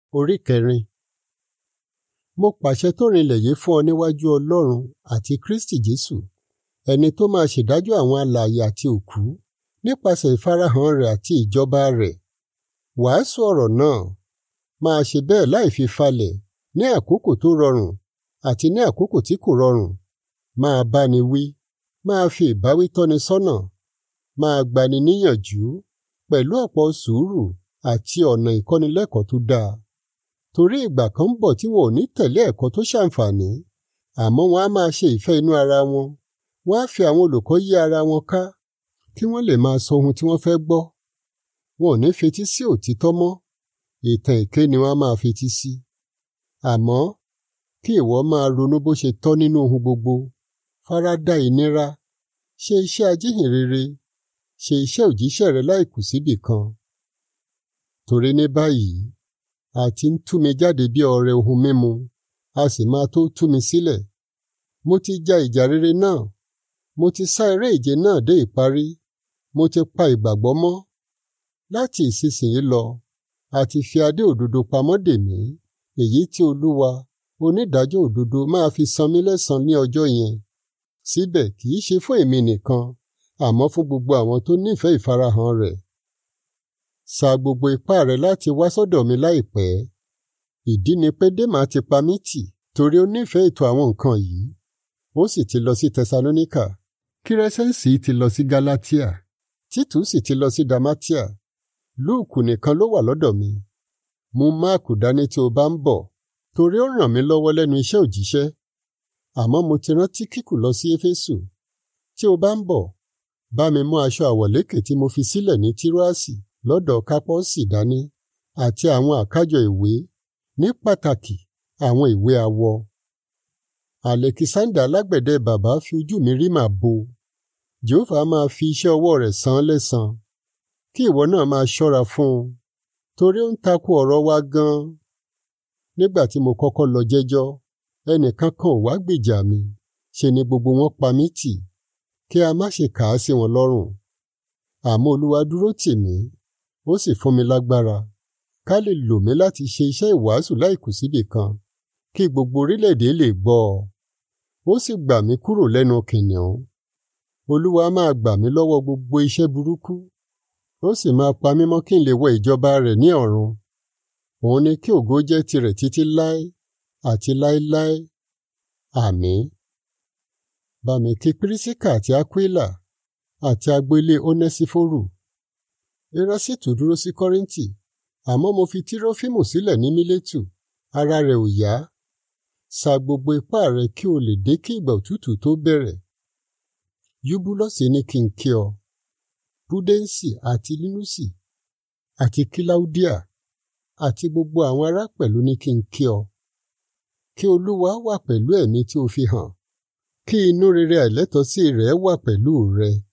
Orí kẹrin. Mo pàṣẹ tó rinlẹ̀ yìí fún ọ níwájú Ọlọ́run àti Kristi Jésù, ẹni tó máa ṣèdájọ́ àwọn alààyè àti òkú nípasẹ̀ ìfarahàn rẹ̀ àti ìjọba rẹ̀. Wàásù ọ̀rọ̀ náà, máa ṣe bẹ́ẹ̀ láì fi falẹ̀ ní àkókò tó rọrùn àti ní àkókò tí kò rọrùn. Máa báni wí, máa fi ìbáwí tọ́ni sọ́nà, máa gbani níyànjú pẹ̀lú ọ̀pọ̀ sùúrù àti ọ̀nà ìkọ́nilẹ́kọ̀ọ́ tó dáa. Torí ìgbà kan ń bọ̀ tí wọn ò ní tẹ̀lé ẹ̀kọ́ tó ṣàǹfààní, àmọ́ wọn á máa ṣe ìfẹ́ inú ara wọn. Wọ́n á fi àwọn olùkọ́ yí ara wọn ká kí wọ́n lè máa sọ ohun tí wọ́n fẹ́ gbọ́. Wọn ò ní fetí sí òtítọ́ mọ́, ìtàn èké ni wọ́n á máa fetí sí. Àmọ́ kí ìwọ máa ronú bó ṣe tọ́ nínú ohun gbogbo, faradà ìnira, ṣe iṣẹ́ ajíhìnrere, ṣe iṣẹ́ òjíṣẹ́ rẹ láìkù síbì kan. Torí ní báyìí, a ti ń tú mi jáde bí ọrẹ ohun mímu, a sì máa tó tú mi sílẹ̀. Mo ti ja ìjà rere náà, mo ti sá eré ìje náà dé ìparí, mo ti pa ìgbàgbọ́ mọ́. Láti ìsinsìnyí lọ, a ti fi adé òdodo pamọ́ dè mí, èyí tí Olúwa, onídàájọ́ òdodo máa fi san mí lẹ́san ní ọjọ́ yẹn. Síbẹ̀ kì í ṣe fún èmi nìkan, àmọ́ fún gbogbo àwọn tó nífẹ̀ẹ́ ìfarahàn rẹ̀. Sa gbogbo ipá rẹ láti wá sọ́dọ̀ mi láìpẹ́. Ìdí ni pé Démà ti pa mí tì torí ó nífẹ̀ẹ́ ètò àwọn nǹkan yìí. Ó sì ti lọ sí Tẹsalóníkà. Kírẹ́sẹ́ǹsì ti lọ sí Gálátíà. Títù sì ti lọ sí Damatia. Lúùkù nìkan ló wà lọ́dọ̀ mi. Mú Máàkù dání tí o bá ń bọ̀, torí ó ràn mí lọ́wọ́ lẹ́nu iṣẹ́ òjíṣẹ́. Àmọ́ mo ti rán Tíkíkù lọ sí Éfésù. Tí o bá ń bọ̀, bá mi mú aṣọ àwọ̀lékè tí mo fi sílẹ̀ ní Tíróàsì lọ́dọ̀ Kápọ́sì dání àti àwọn àkájọ ìwé ní pàtàkì àwọn ìwé awọ. Àlẹ́kísándà alágbẹ̀dẹ bàbá fi ojú mi rí màá bo. Jèhófà máa fi iṣẹ́ ọwọ́ rẹ̀ san án lẹ́san. Kí ìwọ náà máa ṣọ́ra fún un, torí ó ń takò ọ̀rọ̀ wa gan-an. Nígbà tí mo kọ́kọ́ lọ jẹ́jọ́, ẹnìkan kan ò wá gbèjà mi, ṣe ni gbogbo wọn pa mí tì, kí a má ṣe kà á sí wọn lọ́rùn. Àmọ́ Olúwa dúró tì mí, ó sì fún mi lágbára, ká lè lò mí láti ṣe iṣẹ́ ìwàásù láìkù síbì kan, kí gbogbo orílẹ̀-èdè lè gbọ́ ọ. Ó sì gbà mí kúrò lẹ́nu kìnìún. Olúwa máa gbà mí lọ́wọ́ gbogbo iṣẹ́ burúkú, ó sì máa pa mí mọ́ kí n lè wọ ìjọba rẹ̀ ní ọ̀run. Òun ni kí ògo jẹ́ tirẹ̀ títí láé àti láéláé. Àmín. Bá mi kí Pírísíkà àti Ákwílà àti agboilé Onẹ́sífórù. Erásítù dúró sí Kọ́ríńtì, àmọ́ mo fi Tírófímù sílẹ̀ ní Mílétù, ara rẹ̀ ò yá. Sa gbogbo ipá rẹ kí o lè dé kí ìgbà òtútù tó bẹ̀rẹ̀. Yúbúlọ́sì ní kí n kí ọ. Púdẹ́ǹsì àti Línúsì àti Kíláúdíà àti gbogbo àwọn ará pẹ̀lú ní kí n kí ọ. Kí Olúwa wà pẹ̀lú ẹ̀mí tí o fi hàn. Kí inú rere àìlẹ́tọ̀ọ́sí rẹ̀ wà pẹ̀lú rẹ.